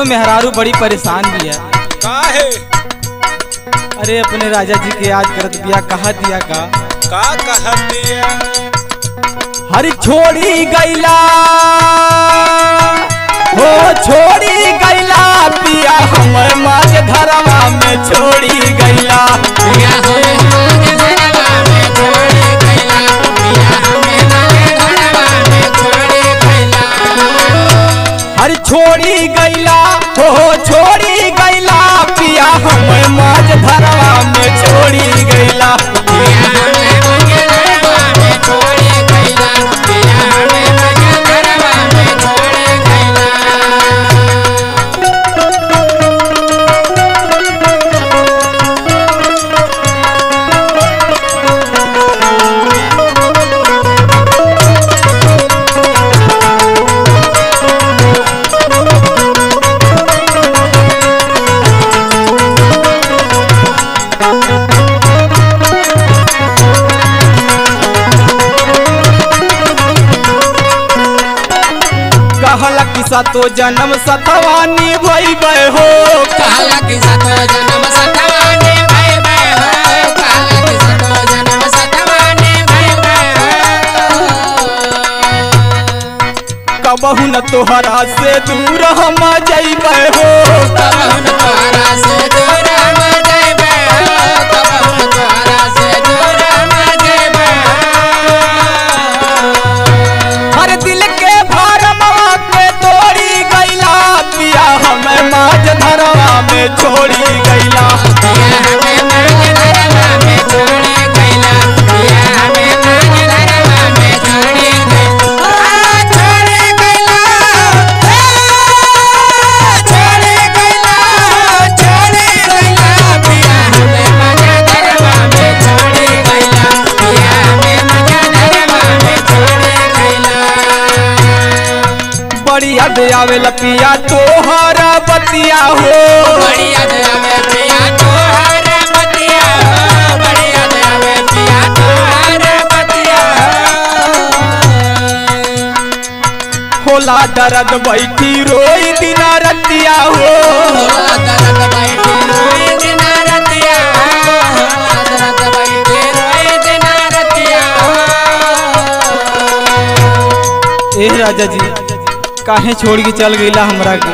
मेहरारू बड़ी परेशान भी है काहे अरे अपने राजा जी के याद करत बिया कहा दिया का का कहतिया हर छोड़ी गैला हो छोड़ी गैला पिया हमर माज धरवा में छोड़ी गैला हर छोड़ी गैला हो छोड़ी गैला पिया हमर माज धरवा में छोड़ी गैला कहला किसा तो जन्म सतवानी भई हो कबहू न तोहरा से दूर हम जइबै हो हर दिल के भरमवा के तोड़ी गैला पिया हमें माज धरवा में छोड़ी गैला बड़ी याद आवेला पिया तोहरा बतिया हो होला दर्द बैठी रोई दिना रतिया हो ए राजा जी काहे छोड़ के चल गईला हमरा के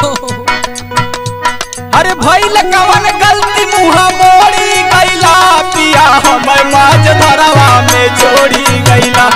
अरे भइल कवन गलती मुहा मोड़ी गईला पिया हमर माज धरवा में छोड़ी गईला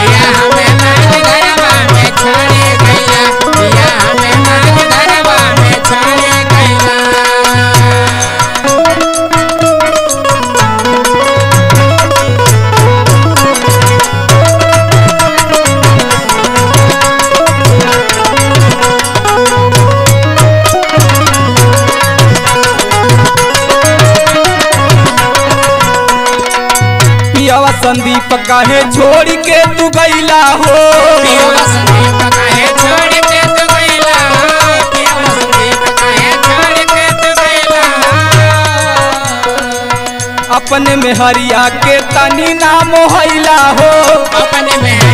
पियावा संदीप काहे छोड़ के तू गईला हो अपने में हरिया के तनी नाम होइला हो अपने में